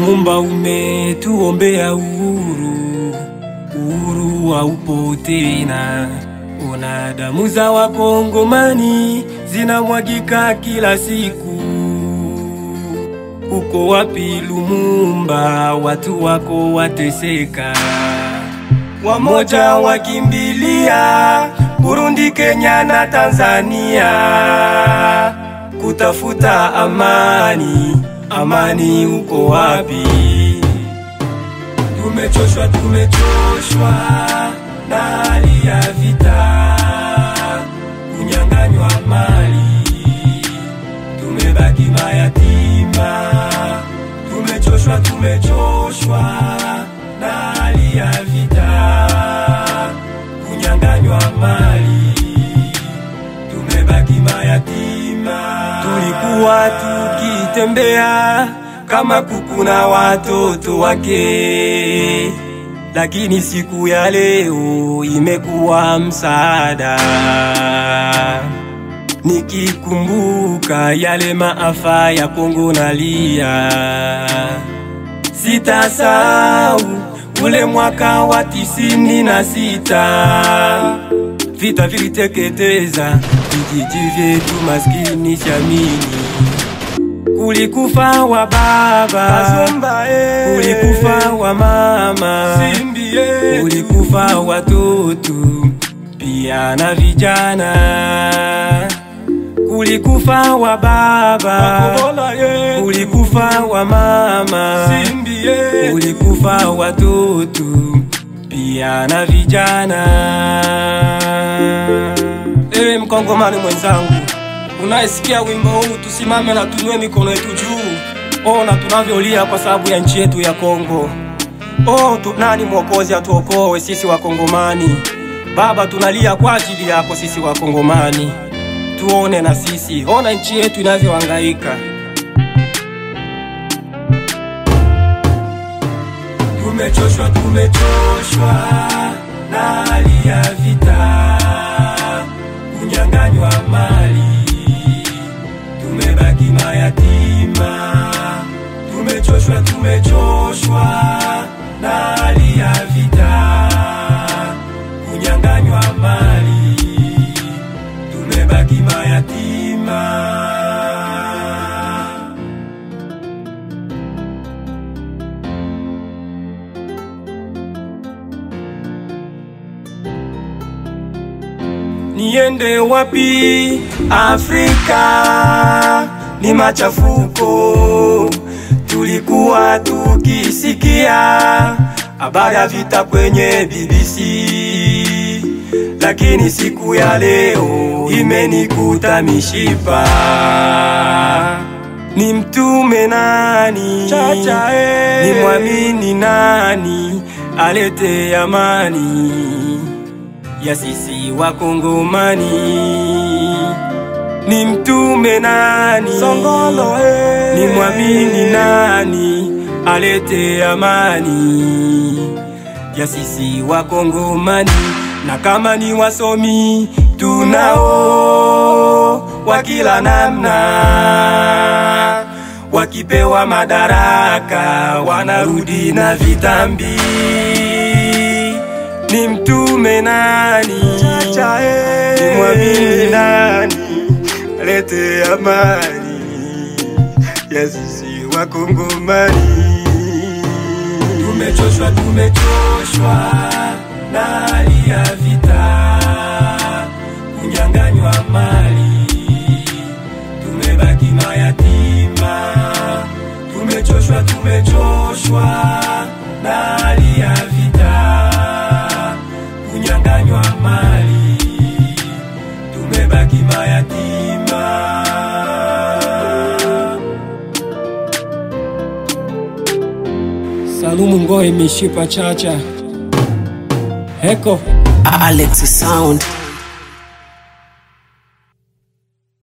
Lumumba umetuombea uhuru, uhuru haupo tena. Ona damu za wakongomani zinamwagika kila siku. Uko wapi Lumumba? Watu wako wateseka, wamoja wakimbilia Burundi, Kenya na Tanzania kutafuta amani. Amani uko wapi? Tumechoshwa, tumechoshwa na hali ya vita, kunyang'anywa mali, tumebaki mayatima. Tumechoshwa, tumechoshwa na hali ya vita, kunyang'anywa mali, tumebaki mayatima. Tulikuwa tukitembea kama kuku na watoto wake, lakini siku ya leo imekuwa msaada. Nikikumbuka yale maafa ya Kongo nalia, sitasahau ule mwaka wa tisini na sita vita viliteketeza vijiji vyetu maskini siamini. Kulikufa wa baba, kulikufa wa mama, kulikufa watoto pia na vijana. Kulikufa wa baba, kulikufa wa mama, kulikufa watoto pia na vijana. Ewe mkongomani mwenzangu, unayesikia wimbo huu, tusimame na tunywe mikono yetu juu. Ona tunavyolia kwa sababu ya nchi yetu ya Kongo. Oh, tu, nani mwokozi atuokoe sisi Wakongomani? Baba, tunalia kwa ajili yako sisi Wakongomani, tuone na sisi, ona nchi yetu inavyohangaika. Tumechoshwa, tumechoshwa na hali ya vita, kunyang'anywa mali, tumebaki mayatima. Tumechoshwa, tumechoshwa na hali ya vita, kunyang'anywa mali, tumebaki mayatima. Niende wapi? Afrika ni machafuko. Tulikuwa tukisikia habari ya vita kwenye BBC, lakini siku ya leo imenikuta mishipa. Ni mtume nani? Chacha, eh. Ni mwamini nani alete amani ya sisi Wakongomani? Ni mtume nani? Songolo, eh. Ni mwamini nani alete amani ya sisi Wakongomani? Na kama ni wasomi tunao wa kila namna, wakipewa madaraka wanarudi na vitambi. Ni mtume nani? Chacha, eh. Ni mwamini nani alete amani ya sisi Wakongomani? Tumechoshwa, tumechoshwa na hali ya vita, kunyang'anywa mali, tumebaki mayatima. Tumechoshwa, tumechoshwa na hali ya vita, kunyang'anywa mali, tumebaki mayatima. Salumu Ngoe Mishipa Chacha Heko Alex Sound